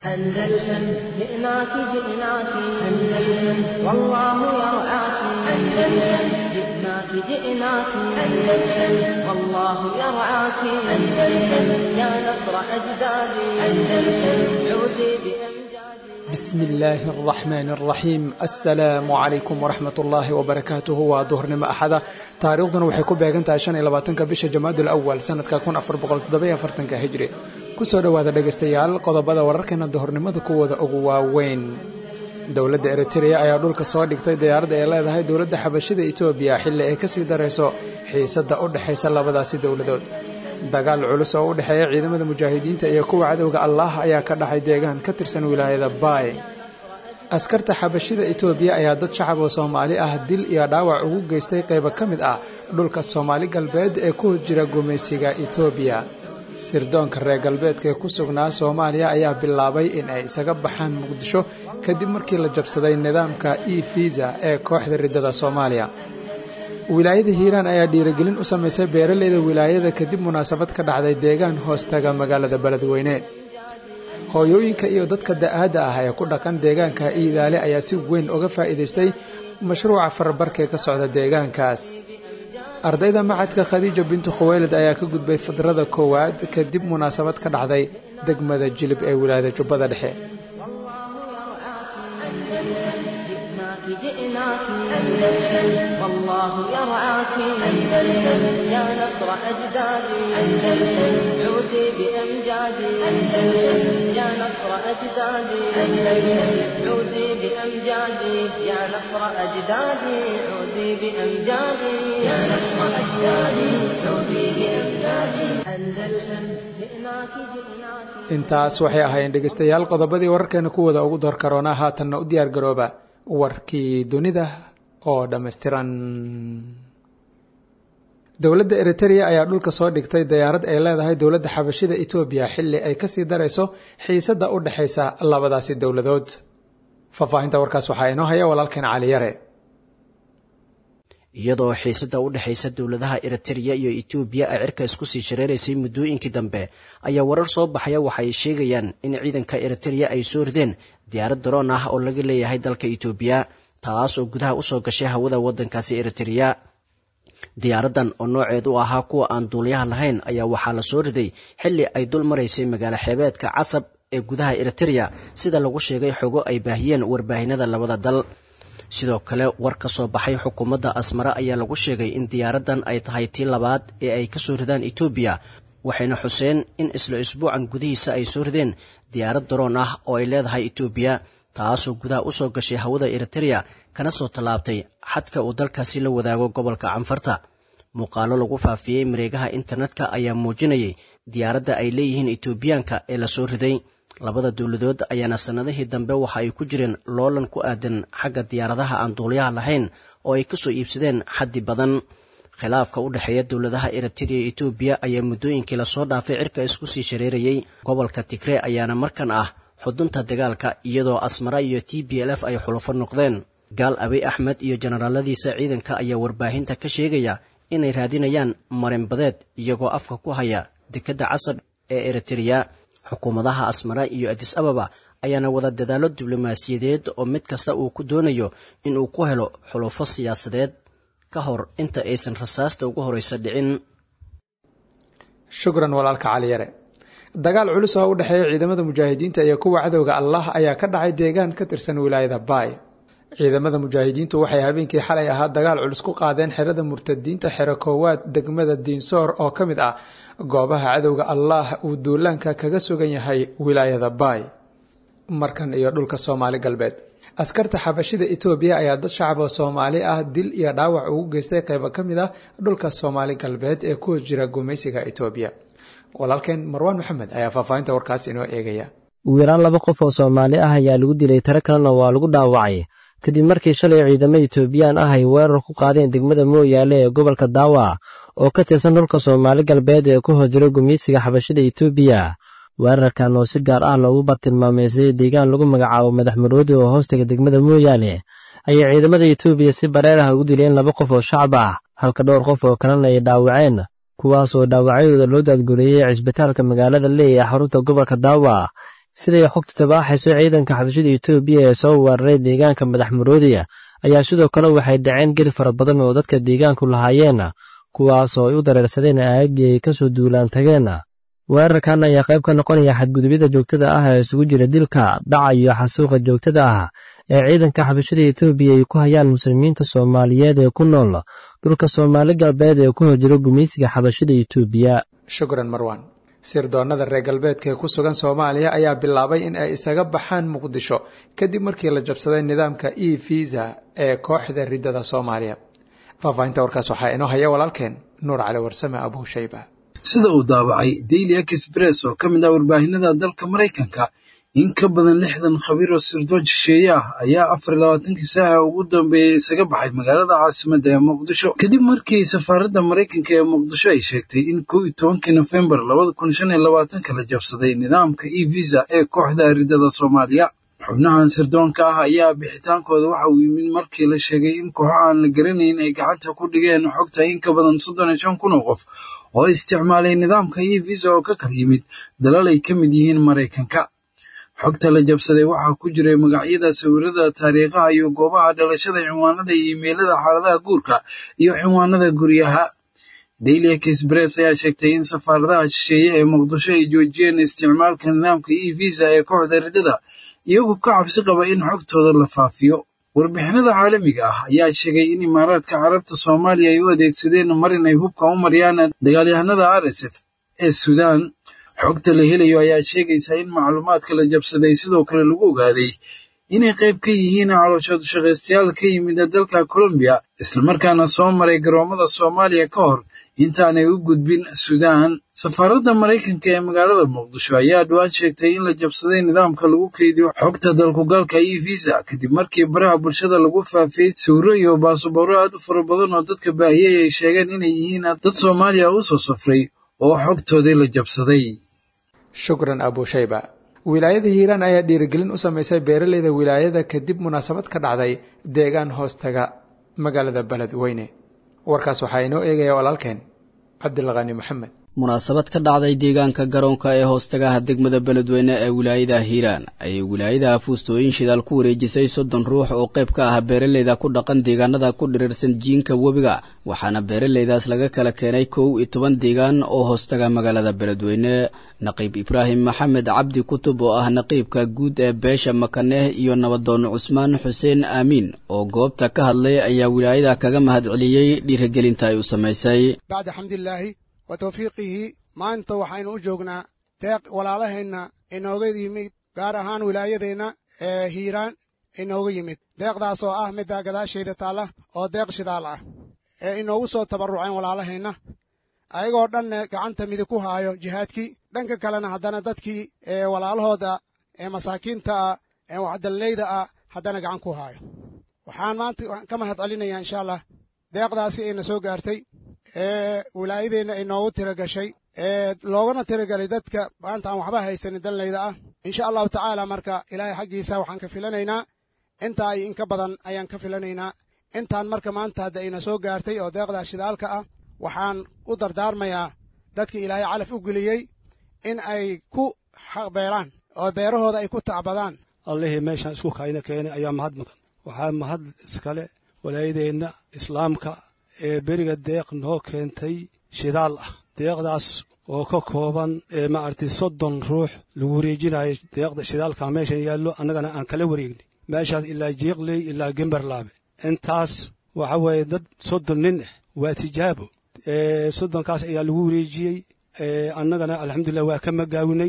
أندلسن جئناك جئناك أندلسن والله يرعاك أندلسن جئناك جئناك أندلسن والله يرعاك أندلسن يا نصر أجدادي أندلسن عودي بأمجادي بسم illaahi araxmaan araxiim assalaamu calaykum waraxmat ullaahi wabarakaatuhu waa duhurnimo axada taariikhduna waxay ku beegan tahay shan iyo labaatanka bisha jamaadul awal sanadka kun afar boqol toddobiyo afartanka hijri kusoo dhowaada dhegaystayaal qodobada wararkeena duhurnimada kuwooda ugu waaweyn dowladda eritreya ayaa dhulka soo dhigtay diyaaradda ay leedahay dowladda xabashida etoobiya xilli ay kasii darayso xiisadda u dhexaysa labadaasi dowladood dagaal culus oo u dhexeeya ciidamada mujaahidiinta iyo kuwa cadowga allaah ayaa ka dhacay deegaan ka tirsan wilaayada baay askarta xabashida etoobiya ayaa dad shacab oo soomaali ah dil iyo dhaawac ugu geystay qaybo ka mid ah dhulka soomaali galbeed ee ku jira gumaysiga etoobiya sirdoonka reer galbeedka ee ku sugnaa soomaaliya ayaa bilaabay in ay isaga baxaan muqdisho kadib markii la jabsaday nidaamka e fiisa ee kooxda riddada soomaaliya wilaayada hiiraan ayaa dhiirigelin u samaysay beeraleyda wilaayada kadib munaasabad ka dhacday deegaan hoostaga magaalada beledweyne hooyooyinka iyo dadka da'aadda ah ee ku dhaqan deegaanka iidaale ayaa si weyn uga faa'iidaystay mashruuca farabarkee ka socda deegaankaas ardayda macadka khadiija bintu khuweylad ayaa ka gudbay fadrada koowaad kadib munaasabad ka dhacday degmada jilib ee wilaayada jubbada dhexe جئناك أندلسن والله يرعاك أندلسن يا نصر أجدادي أندلسن عودي بأمجادي أندلسن يا نصر أجدادي أندلسن عودي بأمجادي يا نصر أجدادي عودي بأمجادي يا نصر أجدادي عودي بأمجادي أندلسن جئناك جئناك intaas waxay ahaayeen dhegaystayaal qodobadii wararkeena kuwooda ugu door karoonaa haatanna u diyaar garooba warkii dunida oo dhammaystiran dowladda eritereya ayaa dhulka soo dhigtay diyaarad ay leedahay dowladda xabashida etoobiya xilli ay kasii darayso xiisadda u dhexaysa labadaasi dowladood faahfaahinta warkaas waxaa inoo haya walaalkeen cali yare iyadoo xiisadda u dhexaysa dowladaha eritereya iyo etoobiya ay cirka isku sii shareeraysay muddooyinkii dambe ayaa warar soo baxaya waxa ay sheegayaan in ciidanka eritereya ay soo rideen diyaarad daroon ah oo laga leeyahay dalka etoobiya taas oo gudaha usoo gashay hawada waddankaasi eritereya diyaaraddan oo nooceed u ahaa kuwa aan duuliyaha lahayn ayaa waxaa la soo riday xilli ay dul maraysay magaalo xeebeedka casab ee gudaha eritereya sida lagu sheegay xogo ay baahiyeen warbaahinada labada dal sidoo kale war ka soo baxay xukuumadda asmare ayaa lagu sheegay in diyaaraddan ay tahay tii labaad ee ay ka soo ridaan etoobiya waxayna xuseen in isla isbuucan gudihiisa ay soo rideen diyaarad daroon ah oo ay leedahay etoobiya taasoo gudaha usoo gashay hawada eritereya kana soo tallaabtay xadka uu dalkaasi la wadaago gobolka canfarta muuqaalo lagu faafiyey mareegaha internetka ayaa muujinayay diyaaradda ay leeyihiin etoobiyaanka ee la soo riday labada dowladood ayaana sannadihii dambe waxa ay ku jireen loolan ku aadan xagga diyaaradaha aan duuliyaha lahayn oo ay ka soo iibsadeen xaddi badan khilaafka u dhexeeya dowladaha eritereya iyo etoobiya ayaa muddooyinkii lasoo dhaafay cirka isku sii shareerayey gobolka tigree ayaana markan ah xudunta dagaalka iyadoo asmara iyo t b l f ay xulufo noqdeen gaal abiy axmed iyo jenaraaladiisa ciidanka ayaa warbaahinta ka sheegaya inay raadinayaan marinbadeed iyagoo afka ku haya dekedda casab ee eritereya xukuumadaha asmara iyo adis ababa ayaana wada dadaallo diblomaasiyadeed oo mid kasta uu ku doonayo inuu ku helo xulufo siyaasadeed ka hor inta aysan rasaasta ugu horeysa dhicin shukran walaalka cali yare dagaal culus oo u dhexeeya ciidamada mujaahidiinta iyo kuwa cadowga allah ayaa ka dhacay deegaan ka tirsan wilaayada baay ciidamada mujaahidiintu waxay habeenkii xalay ahaa dagaal culus ku qaadeen xerada murtadiinta xero koowaad degmada diinsoor oo ka mid ah goobaha cadowga allah uu duulaanka kaga sugan yahay wilaayada baay markan iyo dhulka soomaali galbeed askarta xabashida etoobiya ayaa dad shacab oo soomaali ah dil iyo dhaawac ugu geystay qaybo ka mid ah dhulka soomaali galbeed ee ku jira gumaysiga etoobiya walaalkeen marwaan maxamed ayaa faahfaahinta warkaas inoo eegaya ugu yaraan laba qof oo soomaali ah ayaa lagu dilay tiro kalena waa lagu dhaawacay kadib markii shalay ciidamo etoobiyaan ah ay weerar ku qaadeen degmada mooyaale ee gobolka daawa oo ka tirsan dhulka soomaali galbeed ee ku hojiro gumaysiga xabashida etoobiya weerarkan oo si gaar ah loogu bartilmaameysay deegaan lagu magacaabo madax maroodi oo hoostaga degmada mooyaale ayay ciidamada etoobiya si bareer ah ugu dileen laba qof oo shacab ah halka dhowr qof oo kalena ay dhaawaceen kuwaas oo dhaawacyadooda loo daadgureeyey cisbitaalka magaalada leey ee xarunta gobolka daawa siday xogta tabaaxayso ciidanka xabashada etoobiya ee soo weeraray deegaanka madax maroodiya ayaa sidoo kale waxay dhaceen geli fara badan oo dadka deegaanku lahaayeenna kuwaasoo ay u dareersadeen aagii ay ka soo duulaan tageenna weerarkan ayaa qayb ka noqonaya xadgudubyada joogtada ah ee isugu jira dilka dhaca iyo xasuuqa joogtada ah ee ciidanka xabashada etoobiya ay ku hayaan muslimiinta soomaaliyeed ee ku nool dhulka soomaali galbeed ee ku horjiro gumaysiga xabashada etoobiya shukran marwan sirdoonnada reer galbeedka ee ku sugan soomaaliya ayaa bilaabay in ay isaga baxaan muqdisho kadib markii la jabsaday nidaamka e visa ee kooxda riddada soomaaliya faahfaahinta warkaas waxaa inoo haya walaalkeen nuur cali warsame abuu shayba sida uu daabacay daily express oo ka mid ah warbaahinada dalka maraykanka in ka badan lixdan khabiir oo sirdoon shisheeye ah ayaa afar iyo labaatankii saaca ugu dambeeyey isaga baxay magaalada caasimadda ee muqdisho kadib markii safaaradda maraykanka ee muqdisho ay sheegtay in kow iyo tobankii nofembar labada kun shan iyo labaatanka la jabsaday nidaamka e visa ee kooxda riddada soomaaliya xubnahan sirdoonka ah ayaa bixitaankooda waxa uu yimid markii la sheegay in kooxo aan la garanayn ay gacanta ku dhigeen xogta in ka badan soddon iyo shan kun oo qof oo isticmaalay nidaamka e visa oo ka kala yimid dalal ay ka mid yihiin maraykanka xogta la jabsaday waxaa ku jiray magacyada sawirada taariikhaha iyo goobaha dhalashada cinwaanada iyo imeylada xaaladaha guurka iyo cinwaanada guryaha daily express ayaa sheegtay in safaaradaha shisheeye ee muqdisho ay joojiyeen isticmaalka nidaamka e visa ee kooxda riddada iyagoo ka cabsi qaba in xogtooda la faafiyo warbixinada caalamiga ah ayaa sheegay in imaaraadka carabta soomaaliya ay u adeegsadeen mar inay hubka u mariyaan dagaalyahanada r s f ee suudaan xogta la helayo ayaa sheegaysa in macluumaadka la jabsaday sidoo kale lagu ogaaday inay qayb ka yihiin calooshood shaqaystayaal ka yimid dalka colombiya islamarkaana soo maray garoomada soomaaliya ka hor intaanay u gudbin suudaan safaaradda maraykanka ee magaalada muqdisho ayaa dhowaan sheegtay in la jabsaday nidaamka lagu keydiyo xogta dalkugalka e visa kadib markii baraha bulshada lagu faafiyey sawiro iyo baasabooro aad u fara badan oo dadka baahiyey ay sheegeen inay yihiin dad soomaaliya u soo safray oo xogtoodii la jabsaday shukran abushayba wilaayada hiiraan ayaa dhiirigelin u samaysay beeraleyda wilaayada kadib munaasabad ka dhacday deegaan hoostaga magaalada beledweyne warkaas waxaa inoo eegaya walaalkeen cabdilqani maxamed munaasabad ka dhacday deegaanka garoonka ee hoostagaha degmada beledweyne ee wilaayada hiiraan ayay wilaayada fuustooyin shidaal ku wareejisay soddon ruux oo qayb ka ah beeraleyda ku dhaqan deegaanada ku dhirirsan jiinka webiga waxaana beeraleydaas laga kala keenay kow iyo toban deegaan oo hoostaga magaalada beledweyne naqiib ibraahim maxamed cabdi kutub oo ah naqiibka guud ee beesha makaneh iyo nabadoon cusmaan xuseen aamiin oo goobta ka hadlay ayaa wilaayada kaga mahadceliyey dhiirigelinta ay u samaysay wa tawfiiqihii maanta waxaynu u joognaa deeq walaalaheenna inooga yimid gaar ahaan wilaayadeenna ee hiiraan inooga yimid deeqdaas oo ah midda gadaashayda taalla oo deeq shidaal ah ee inoogu soo tabarruceen walaalaheenna ayagoo dhanna gacanta midig ku haayo jihaadkii dhanka kalena haddana dadkii ee walaalahooda ee masaakiinta ah ee waxdallayda ah haddana gacan ku haayo waxaan maanta ka mahad celinayaa insha allah deeqdaasi ayna soo gaartay ee wilaayadeenna ay noogu tira gashay ee loogana tiragelay dadka maanta aan waxba haysanin danlayda ah insha allahu tacaala marka ilaahay xaggiisa waxaan ka filanaynaa intaa iyo inka badan ayaan ka filanaynaa intaan marka maanta hadda ayna soo gaartay oo deeqdaa shidaalka ah waxaan u dardaarmayaa dadka ilaahay calaf u geliyey in ay ku beeraan oo beerahooda ay ku tacbadaan allihii meeshaan isku kayna keenay ayaa mahad mudan waxaa mahad iskale walaayadeenna islaamka ee beriga deeq noo keentay shidaal ah deeqdaas oo ka kooban ee maaragtay soddon ruux lagu wareejinayo deeqda shidaalka meeshan yaallo annagana aan kala wareegnay meeshaas ilaa jiiqley ilaa gemberlaabe intaas waxa weeye dad soddon nin ah waa tijaabo soddonkaas ayaa lagu wareejiyey annagana alxamdulilah waa ka magaawinay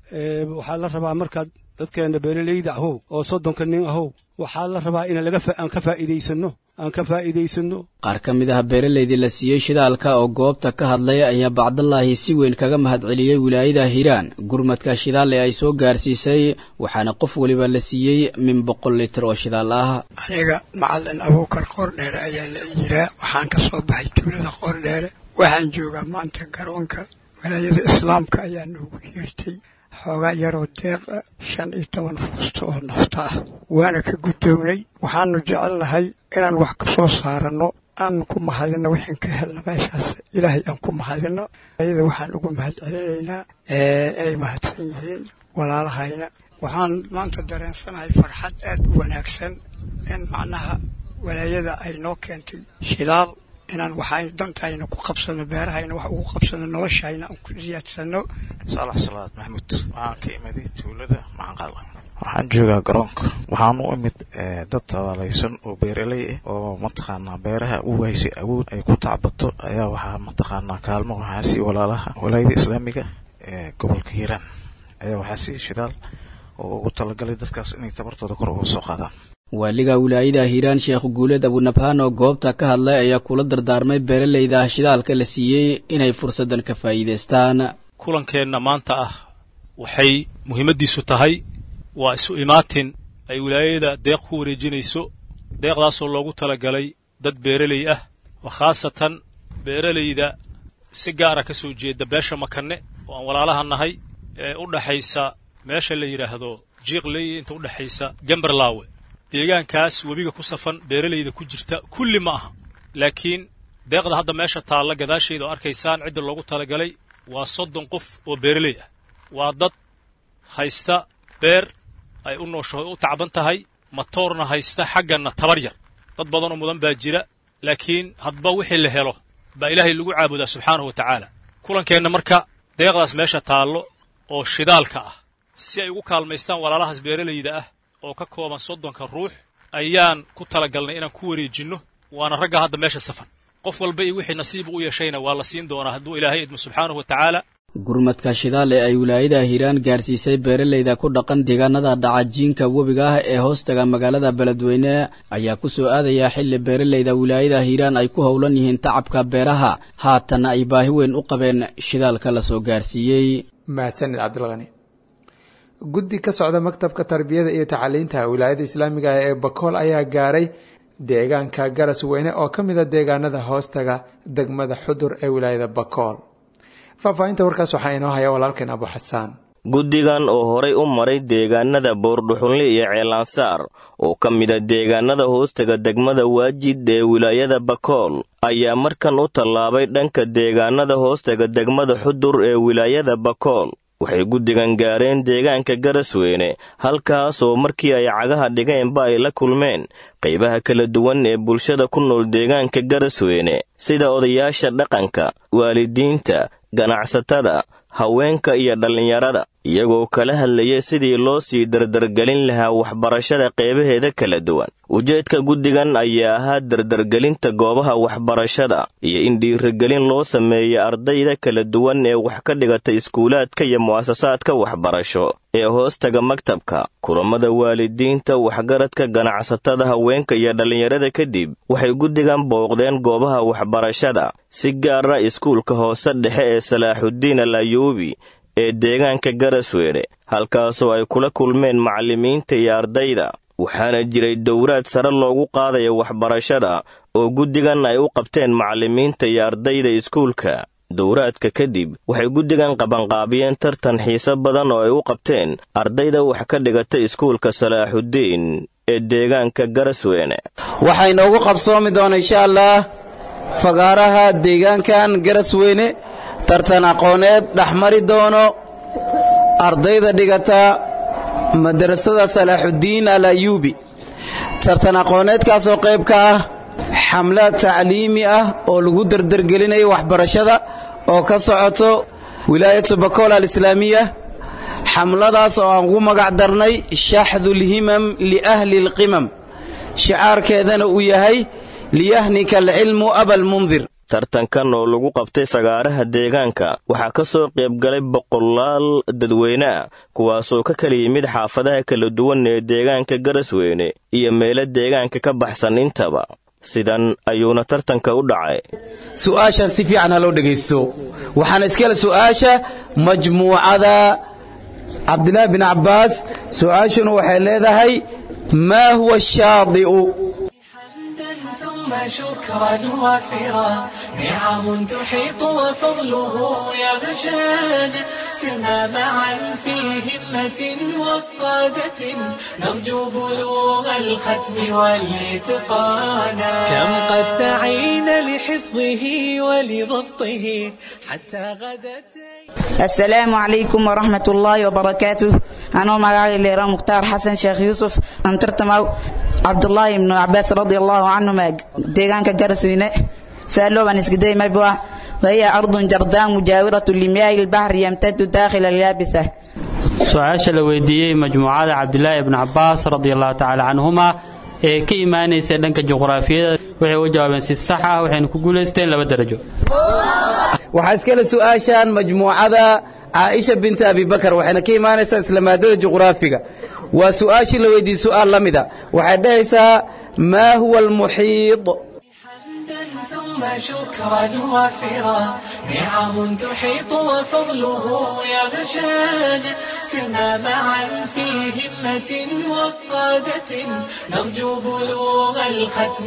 waxaa la rabaa markaad dadkeenna beeraleyda ahow oo soddonka nin ahow waxaa la rabaa in aan ka faa'iidaysanno aan ka faa'iidaysanno qaar ka mid ah beeraleydii la siiyey shidaalka oo goobta ka hadlay ayaa bacdallaahi si weyn kaga mahadceliyey wilaayada hiiraan gurmadka shidaal ee ay soo gaarsiisay waxaana qof weliba la siiyey min boqol litir oo shidaal ah aniga macalin abuukar qoordheere ayaa la yiraa waxaan ka soo baxay tuulada qoordheere waxaan joogaa maanta garoonka wilaayada islaamka ayaa noogu yeertay xoogaa yaroo deeqa shan iyo toban fuusto oo nafta ah waana ka guddoomnay waxaanu jecelnahay inaan wax ka soo saaranno aan ku mahadinno wixaan ka helna meeshaas ilaahay aan ku mahadinno ayada waxaan ugu mahad celinaynaa inay mahadsan yihiin walaalahayna waxaan maanta dareensanahay farxad aad u wanaagsan in macnaha walaayada ay noo keentay shidaal inaan waxaynu dantayna ku qabsano beerahayna wax ugu qabsano noloshayna aan ku ziyaadsano saalax salaad maxamuud waxaan ka imiday tuulada macanqal waxaan joogaa garoonka waxaan u imid dad tabaalaysan oo beeraley ah oo mataqaanaa beeraha u waysay awood ay ku tacbato ayaa waxaa mataqaanaa kaalmo waxaa sii walaalaha walaayada islaamiga ee gobolka hiiraan ayaa waxaa sii shidaal oo ugu talagalay dadkaas inay tabartooda kor uga soo qaadaan waaliga wilaayada hiiraan sheekh guuleed abunabhaan oo goobta ka hadlay ayaa kula dardaarmay beeraleyda shidaalka la siiyey inay fursaddan ka faa'iidaystaan kulankeenna maanta ah waxay muhiimaddiisu tahay waa isu imaatin ay wilaayada deeq ku wareejinayso deeqdaasoo loogu talagalay dad beeraley ah oo khaasatan beeralayda si gaara ka soo jeeda beesha makanne oo aan walaalaha nahay ee u dhaxaysa meesha la yidhaahdo jiiqley inta u dhexaysa gemberlaawe deegaankaas webiga ku safan beeralayda ku jirta kulli ma aha laakiin deeqda hadda meesha taalla gadaasheeda oo arkaysaan cidda loogu talagalay waa soddon qof oo beeraley ah waa dad haysta beer ay u nooshaho u tacban tahay matoorna haysta xagganna tabar yar dad badanoo mudan baa jira laakiin hadba wixii la helo baa ilaahay lagu caabudaa subxaanahu wa tacaala kulankeenna marka deeqdaas meesha taallo oo shidaalka ah si ay ugu kaalmaystaan walaalahaas beeralayda ah oo ka kooban soddonka ruux ayaan ku talagalnay inaan ku wareejinno waana ragga hadda meesha safan qof walba iyo wixii nasiibu u yeeshayna waa la siin doonaa hadduu ilaahay idmo subxaanahu wa tacaala gurmadka shidaal ee ay wilaayada hiiraan gaarsiisay beeralayda ku dhaqan deegaanada dhacajiinka webiga ah ee hoostaga magaalada beledweyne ayaa ku soo aadaya xilli beeralayda wilaayada hiiraan ay ku howlan yihiin tacabka beeraha haatanna ay baahi weyn u qabeen shidaalka la soo gaarsiiyey mahadsanid cabdilqani guddi ka socda maktabka tarbiyada iyo tacaliinta wilaayada islaamiga ah ee bakool ayaa gaaray deegaanka garas weyne oo ka mida deegaanada hoostaga degmada xudur ee wilaayada bakool faahfaahinta warkaas waxaa inoo haya walaalkeen abu xasaan guddigan oo horay u maray deegaanada boordhuxunle iyo ceelansaar oo ka mida deegaanada hoostaga degmada waajid ee wilaayada bakool ayaa markan u tallaabay dhanka deegaanada hoostaga degmada xudur ee wilaayada bakool waxay guddigan gaareen deegaanka garasweyne halkaasoo markii ay cagaha dhigeenba ay la kulmeen qaybaha kala duwan ee bulshada ku nool deegaanka garasweyne sida odayaasha dhaqanka waalidiinta ganacsatada haweenka iyo dhallinyarada iyagoo kala hadlaya sidii loo sii dardargelin lahaa waxbarashada qeybaheeda kala duwan ujeedka guddigan ayaa ahaa dardargelinta goobaha waxbarashada iyo in dhiirigelin loo sameeya ardayda kala duwan ee wax ka dhigata iskuulaadka iyo mu'asasaadka waxbarasho ee hoostaga maktabka kulammada waalidiinta waxgaradka ganacsatada haweenka iyo dhallinyarada kadib waxay guddigan booqdeen goobaha waxbarashada si gaara iskuulka hoose dhexe ee salaaxuddiin al ayuubi ee deegaanka garasweyne halkaasoo ay kula kulmeen macallimiinta iyo ardayda waxaana jiray dowraad sare loogu qaadaya waxbarashada oo guddigan ay u qabteen macallimiinta iyo ardayda iskuulka dowraadka kadib waxay guddigan qabanqaabiyeen tartan xiise badan oo ay u qabteen ardayda wax ka dhigata iskuulka salaaxuddiin ee deegaanka garasweyne waxaa inoogu qabsoomi doona insha allah fagaaraha deegaankan garasweyne tartan aqooneed dhexmari doono ardayda dhigata madrasada salaaxuddiin al ayuubi tartan aqooneedkaasoo qayb ka ah xamlaad tacliimi ah oo lagu dardargelinayo waxbarashada oo ka socoto wilaayatu bakool alislaamiya xamladaas oo aan ugu magac darnay shaxdulhimam liahli alqimam shicaarkeedana uu yahay liyahnika alcilmu abalmundir tartankan oo lagu qabtay fagaaraha deegaanka waxaa ka soo qaybgalay boqolaal dadweyne ah kuwaasoo ka kala yimid xaafadaha kala duwan ee deegaanka garasweyne iyo meelo deegaanka ka baxsan intaba sidan ayuuna tartanka u dhacay su'aashan si fiican ha loo dhegaysto waxaana iskale su'aasha majmuucada cabdilaahi bin cabbaas su'aashuna waxay leedahay maa huwa shaadi'u شكرا وافرا نعم تحيط وفضله يغشانا سرنا معا في همة وقادة نرجو بلوغ الختم والاتقانا كم قد سعينا لحفظه ولضبطه حتى غدت asalaamu calaykum waraxmat ullaahi wabarakaatuh anoo magacay leera mukhtaar xasan sheekh yuusuf aan tartamaw cabdulaahi ibnu cabaas radi allahu canhuma deegaanka garasweyne saalooban iskiday mabwa wahiya ardun jardaan mujaawiratu limiyaahi lbahri yamtadu daakhila alyaabisa su-aasha la weydiiyey majmuucada cabdilaahi ibnu cabaas radi allahu tacaala canhuma ee ka imaanaysa dhanka juqraafiyada waxay u jawaabeen si sax ah waxayna ku guulaysteen laba darajo waxaa iskale su'aashan majmuucada caaisha binta abibakar waxayna ka imaanaysaa isla maadada juqraafiga waa su'aashii la weydiiyey su'aal la mida waxay dhahaysaa maa huwa almuxiid ثم شكرا وافرا نعم تحيط وفضله يغشانا سرنا معا في همة وقادة نرجو بلوغ الختم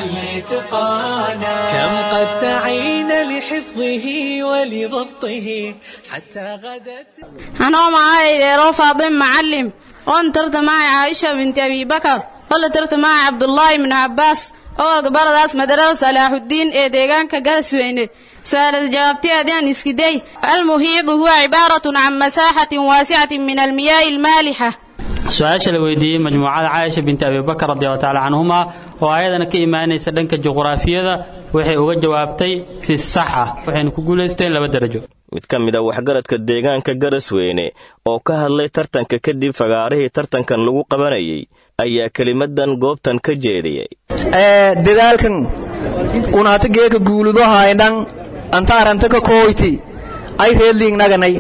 والاتقانا كم قد سعينا لحفظه ولضبطه حتى غدت anoo magacay dheero faadim macallim oon tartamaya caaisha binti abibakar ola tartamaya cabdulaahi ibnu cabbaas oo gabaradaas madarada salaaxuddiin ee deegaanka gaasweyne su-aalada jawaabteedaan iskiday almuhiidu huwa cibaaratun can masaaxatin waasicatin min almiyaahi almaalixa su-aasha la weydiiyey majmuucada caaisha binti abibakar radiallahu tacaala canhuma oo ayadana ka imaanaysa dhanka juqraafiyada waxay uga jawaabtay si sax ah waxayna ku guulaysteen laba darajo mid ka mid a waxgaradka deegaanka garasweyne oo ka hadlay tartanka kadib fagaarihii tartankan lagu qabanayay ayaa kelimadan goobtan ka jeediyey dadaalkan unaata geeka guuludo haydhan anta aranta ka kooyti ay reedliingnaganay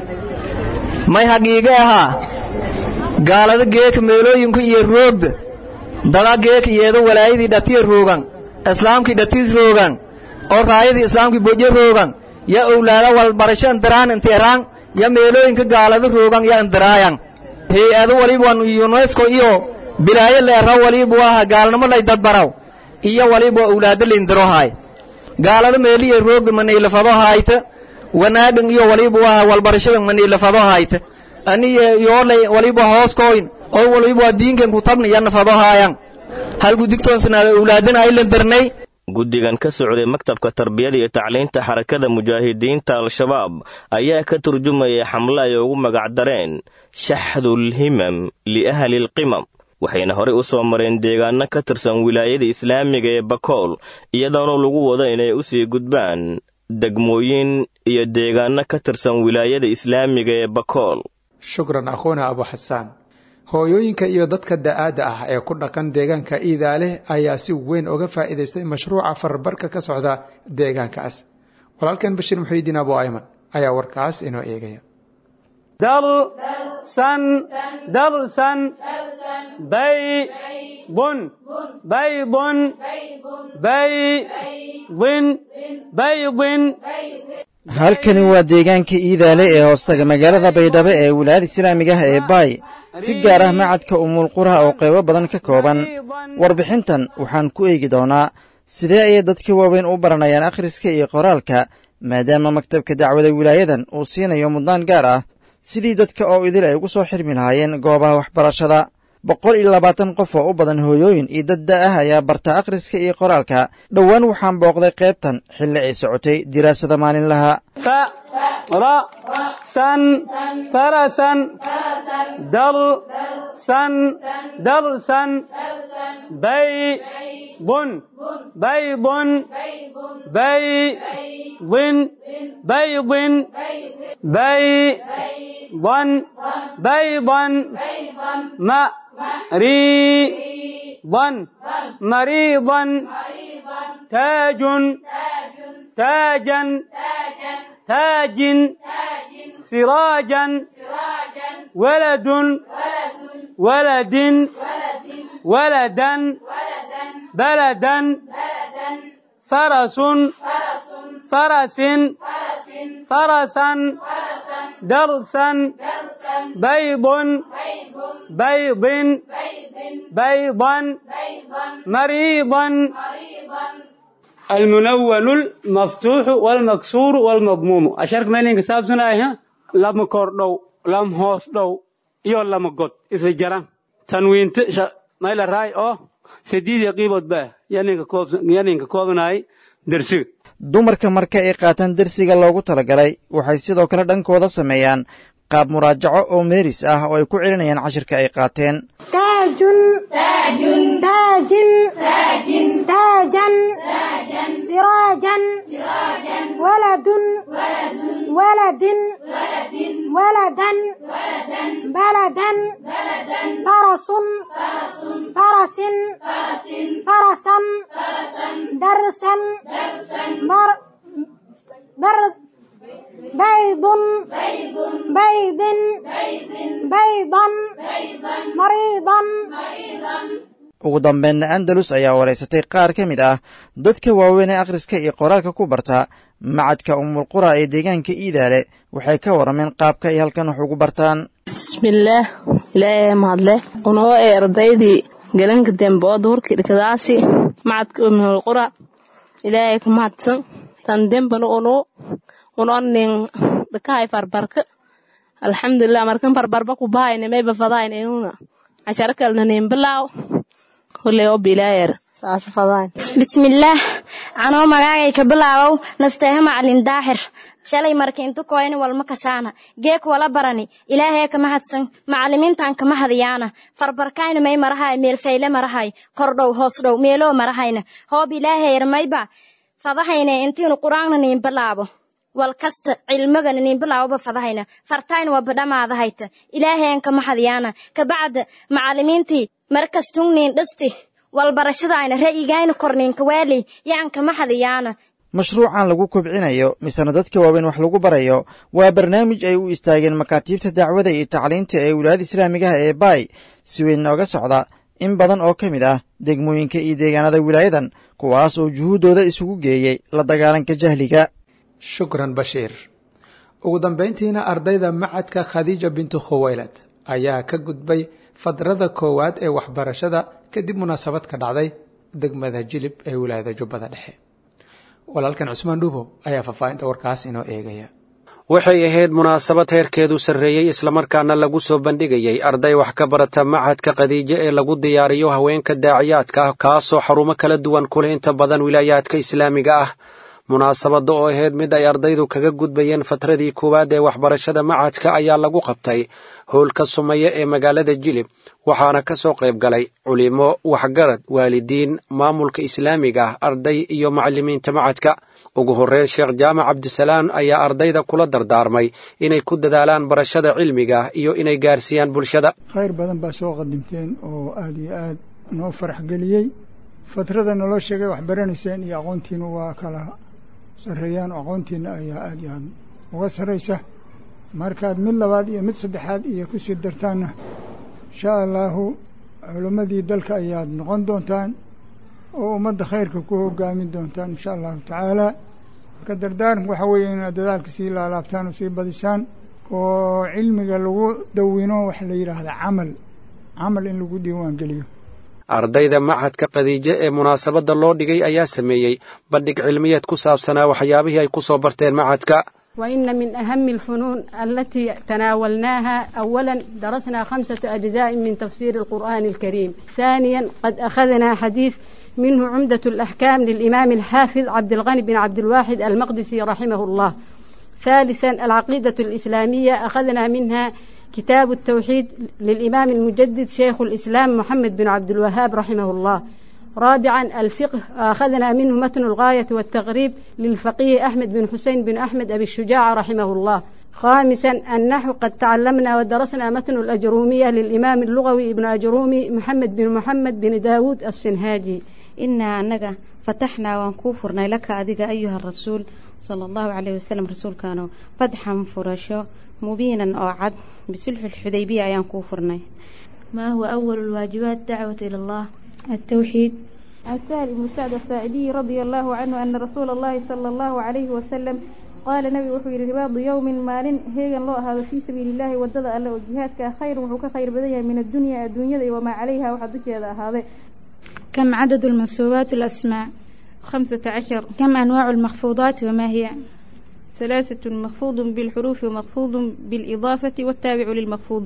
may hagiige ahaa gaalada geeka meelooyinku iyo roogda dada geeka iyeedo walaayadii dhatiya roogan islaamkii dhatiis roogan oo raayadii islaamkii boje roogan ya owlaada walbarasho andaraan inteeraan ya meelooyinka gaalada roogan ya andaraayan hay-ado waliba yunesko iyo bilaayo leera walibu aha gaalnimo lay dadbaraw iyo waliba owlaado layndarohaay gaalada meeliya roogda maniilafado haayta wanaagan iyo walibu aha walbarashada maniilafado haayta aniya yoolay waliba hooskoyn oo waliba diinkan kutabna ya nafado haayan halku digtoonsanaada owlaadana ay landarnay guddigan ka socday maktabka tarbiyada iyo tacliinta xarakada mujaahidiinta al-shabaab ayaa ka turjumayay xamle ay ugu magacdareen shaxdulhimam liahli alqimam waxayna horey u soo mareen deegaanno ka tirsan wilaayada islaamiga ee bakool iyadoona lagu wado inay u sii gudbaan degmooyin iyo deegaanno ka tirsan wilaayada islaamiga ee bakool shukran akhuuna abu xasaan hooyooyinka iyo dadka da'aadda ah ee ku dhaqan deegaanka iidaaleh ayaa si weyn uga faa'iidaystay mashruuca farbarka ka socda deegaankaas walaalkan bashiir muxiidiin abu ayman ayaa warkaas inoo eegaya درسا درسا بيض بيض بيض بيض halkani waa deegaanka iidaale ee hoostaga magaalada baydhabo ee wilaayada islaamiga ah ee baay si gaar ah macadka umulqura oo qaybo badan ka kooban warbixintan waxaan ku eegi doonaa sidee ayay dadka waaweyn u baranayaan akhriska iyo qoraalka maadaama maktabka dacwada wilaayadan uu siinayo mudnaan gaar ah sidii dadka oo idil ay ugu soo xirmi lahaayeen goobaha waxbarashada boqol iyo labaatan qof oo u badan hooyooyin iyo dad da ah ayaa barta akhriska iyo qoraalka dhowaan waxaan booqday qaybtan xilli ay socotay diraasada maalinlaha فرسا فرسا درسا درسا بيض بيض بيض بيض بيضا بيضا مريضا مريضا تاج تاجا تاج سراجا ولد ولد ولدا بلدا فرس فرس فرسا درسا بيض بيض بيضا مريضا المنول المفتوح والمكسور والمضموم أشارك مالين كتاب سنة لما كوردو لم هوس دو يو لما قد إذا جران تنوين تشا ما إلا راي أو سديد يقيبت به ينين كوب ينين كوبناي درسي dumarka marka ay qaataan dersiga loogu talagalay waxay sidoo kale dhankooda sameeyaan qaab muraajaco oo meeris ah oo ay ku celinayaan cashirka ay qaateen taajun taajin taajan siraajan waladun waladin waladan baladan farasun farasin farasan darsan bar بيض بيض بيضا مريضا ugu dambeynna andalus ayaa waraysatay qaar ka mid ah dadka waaweyn ee akhriska iyo qoraalka ku barta macadka umulqura ee deegaanka iidaale waxay ka warrameen qaabka ay halkan wax ugu bartaan bismillaah ilaahay mahadle unoo ee ardaydii galanka dembe oo duhurkii dhikadaasi macadka umulqura ilaahay ka mahadsan tan dembana unoo unonin dhakahay farbarka alxamdulilah markan farbarba ku bahayne mayba fadayn inuna casharo kalna nin bilaaw huley oo bilaayar saasa fadayn bismillaah anoo magaagay ka bilaabow nasteeha macalin daaxir shalay markiintu koyni walma kasaana geek wala barani ilaahee kama hadsan macalimiintan kama hadiyaana farbarkayna may marahay meelfayle marahay kordhow hoos dhow meeloo marahayna hoob ilaaheyr mayba fadahayne intiinu qur-aanna niin bilaabo wal kasta cilmagana nin bilaawaba fadahayna fartayna waa badhamaadahayta ilaaheen kama hadiyaana kabacda macalimiintii markastun niin dhisti walbarashadaayna ra'yigayna korniinka waaley yaan kama hadiyaana mashruucan lagu kobcinayo misena dadka waaweyn wax lagu barayo waa barnaamij ay u istaageen makaatiibta dacwada iyo tacliinta ee wilaayada islaamigaha ee baay si weyn nooga socda in badan oo ka mid ah degmooyinka iyo deegaanada wilaayadan kuwaas oo juhuuddooda isugu geeyey la dagaalanka jahliga shukran bashiir ugu dambayntiina ardayda macadka khadiija bintu khuwaylad ayaa ka gudbay fadrada koowaad ee waxbarashada kadib munaasabad ka dhacday degmada jilib ee wilaayada jubbada dhexe walaalkan cusmaan dhuubow ayaa faahfaahinta warkaas inoo eegaya waxay ahayd munaasabad heerkeedu sarreeyey islamarkaana lagu soo bandhigayay arday wax ka barata machadka khadiijo ee lagu diyaariyo haweenka daaciyaadka ah kaasoo xarumo kala duwan kuleh inta badan wilaayaadka islaamiga ah munaasabadda oo ahayd mid ay ardaydu kaga gudbayeen fatradii koowaad ee waxbarashada machadka ayaa lagu qabtay howlka sumeeye ee magaalada jilib waxaana ka soo qayb galay culimo waxgarad waalidiin maamulka islaamiga ah arday iyo macalimiinta machadka ugu horreyn sheekh jaamac cabdisalaan ayaa ardayda kula dardaarmay inay ku dadaalaan barashada cilmiga iyo inay gaarsiiyaan bulshada khayr badan baa soo qadimteen oo aada iyo aad noo farax geliyey fatrada naloo sheegay wax baranayseen iyo aqoontiina waa kala sarreeyaan oo aqoontiina ayaa aada iyo aad uga sarraysa markaad mid labaad iyo mid saddexaad iyo ku sii dartaanna insha allaahu culimmadii dalka ayaad noqon doontaan oo ummadda khayrka ku hogaamin doontaan insha allahu tacaala marka dardaaranku waxaa weeye inaad dadaalka sii laalaabtaan oo sii badisaan oo cilmiga lagu dawino waxa la yidhaahda camal camal in lagu diiwaan geliyo ardayda machadka khadiijo ee munaasabadda loo dhigay ayaa sameeyey bandhig cilmiyeed ku saabsanaa waxyaabihii ay ku soo barteen machadka وإن من أهم الفنون التي تناولناها أولا درسنا خمسة أجزاء من تفسير القرآن الكريم ثانيا قد أخذنا حديث منه عمدة الأحكام للإمام الحافظ عبد الغني بن عبد الواحد المقدسي رحمه الله ثالثا العقيدة الإسلامية أخذنا منها كتاب التوحيد للإمام المجدد شيخ الإسلام محمد بن عبد الوهاب رحمه الله رابعا الفقه أخذنا منه متن الغاية والتغريب للفقيه أحمد بن حسين بن أحمد أبي الشجاع رحمه الله خامسا النحو قد تعلمنا ودرسنا متن الأجرومية للإمام اللغوي ابن أجرومي محمد بن محمد بن داود السنهاجي إنا أنك فتحنا وانكوفرنا لك أذيك أيها الرسول صلى الله عليه وسلم رسول كانوا فتحا فرشو مبينا أو عد بسلح الحديبية أيان كوفرنا ما هو أول الواجبات دعوة إلى الله التوحيد عن سهل بن سعد الساعدي رضي الله عنه أن رسول الله صلى الله عليه وسلم قال نبي وحي رباض يوم مال هيغن لو هذا في سبيل الله ودد الله وجهادك خير وحو خير بديها من الدنيا الدنيا وما عليها وحدك هذا كم عدد المنصوبات الأسماء خمسة عشر كم أنواع المخفوضات وما هي ثلاثة مخفوض بالحروف ومخفوض بالإضافة والتابع للمخفوض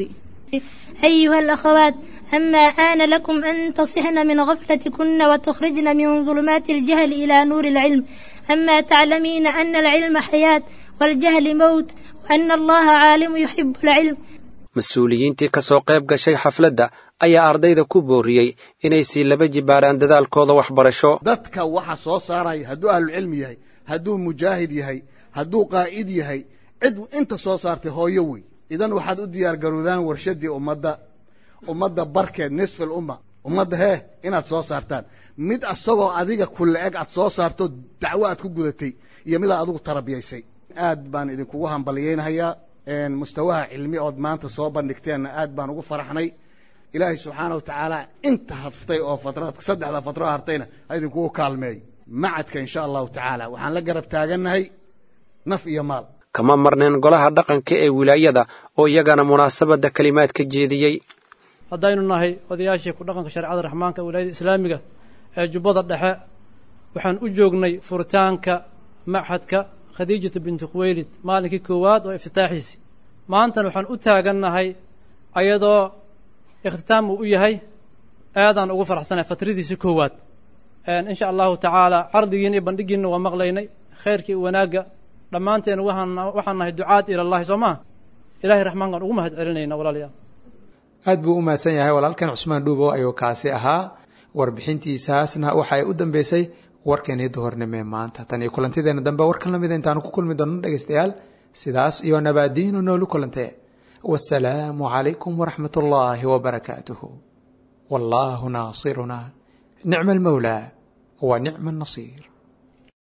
أيها الأخوات أما آن لكم أن تصحن من غفلتكن وتخرجن من ظلمات الجهل إلى نور العلم أما تعلمين أن العلم حياة والجهل موت وأن الله عالم يحب العلم mas-uuliyiintii ka soo qayb gashay xafladda ayaa ardayda ku booriyey inay sii laba jibaaraan dadaalkooda waxbarasho dadka waxa soo saaraya hadduu ahlucilmi yahay hadduu mujaahid yahay hadduu qaa'id yahay cid inta soo saartay hooyo wey idan waxaad u diyaargarowdaan warshaddii ummadda ummadda barkeed nisfil umma ummadda hee inaad soo saartaan mid asagoo adiga kulle eg aad soo saarto dacwo aad ku gudatay iyo midaad adigu tarabiyaysay aad baan idinkugu hambalyaynahayaa mustawaha cilmi ood maanta soo bandhigteenna aad baan ugu faraxnay ilaahay subxaana wa tacaala inta haftay oo fatraad saddexda fatro hartayna ha idinkugu kaalmeeyo macadka insha allahu tacaala waxaan la garab taagannahay naf iyo maal kama marneen golaha dhaqanka ee wilaayada oo iyagana munaasabadda kelimaad ka jeediyey haddaynu nahay odayaashii ku dhaqanka shareecada raxmaanka wilaayada islaamiga ee jubbada dhexe waxaan u joognay furitaanka machadka khadiijatu binti khuweylid maalinkii koowaad oo iftitaaxiisi maantana waxaan u taagannahay ayadoo ikhtitaam uu u yahay aadaan ugu faraxsanahay fatradiisii koowaad insha allahu tacaala cardigiina iyo bandhigiina waa maqlaynay khayrkii iyo wanaagga dhammaanteen waxaan waxaan nahay ducaad ilallahi soo maa ilahay raxmaankaan ugu mahad celinayna walaalayaal aad buu u mahadsan yahay walaalkan cusmaan dhuubo ayuu kaasi ahaa warbixintiisaasna waxa ay u dambeysay warkeenii duhornimee maanta tan iyo kulantideena dambe warkan lamida intaanu ku kulmi doonno dhegaystayaal sidaas iyo nabaadiinu noolu kulantee wasalaamu calaykum waraxmat ullaahi wabarakaatuhu wallaahu naasiruna nicma almawlaa wa nicma annasiir